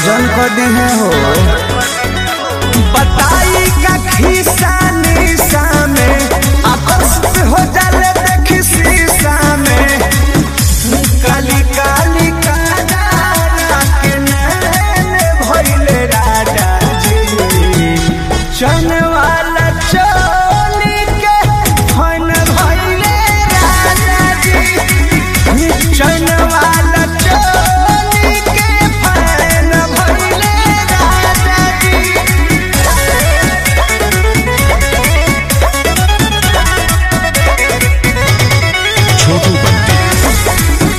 गजन कर दी है हो बताई का खिस्सा निशा में आकर्षित हो जाले देखी शीशा में काली काली काला के नैन भइले राजा जी चन वाला चोली के फन भइले राजा जी चन वाला चोली के फन भइले राजा जी छोटू बंटी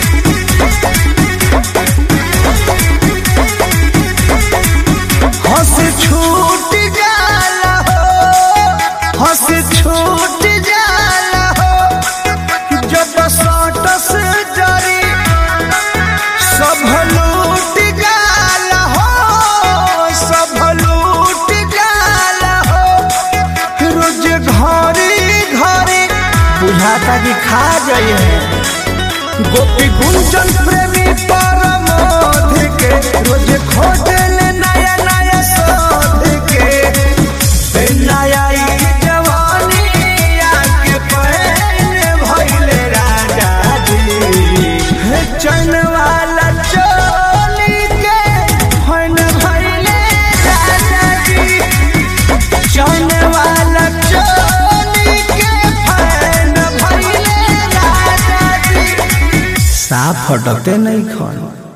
हंस छूट जाला हो हंस छूट जाला हो जब सटस जरी सब लूट जाला हो सब लूट जाला हो रोज घरी घरी बुझाता कि खा जाइए गोपी गुंजन प्रेमी परमोध के रोज खोजल नया नया शोध के ए नया ई जवानी आके पहले भइले राजा जी हे चन वाला चोली के फन भइले राजा जी चन वाला चोली के फन भइले राजा जी साफ फटकते नहीं खन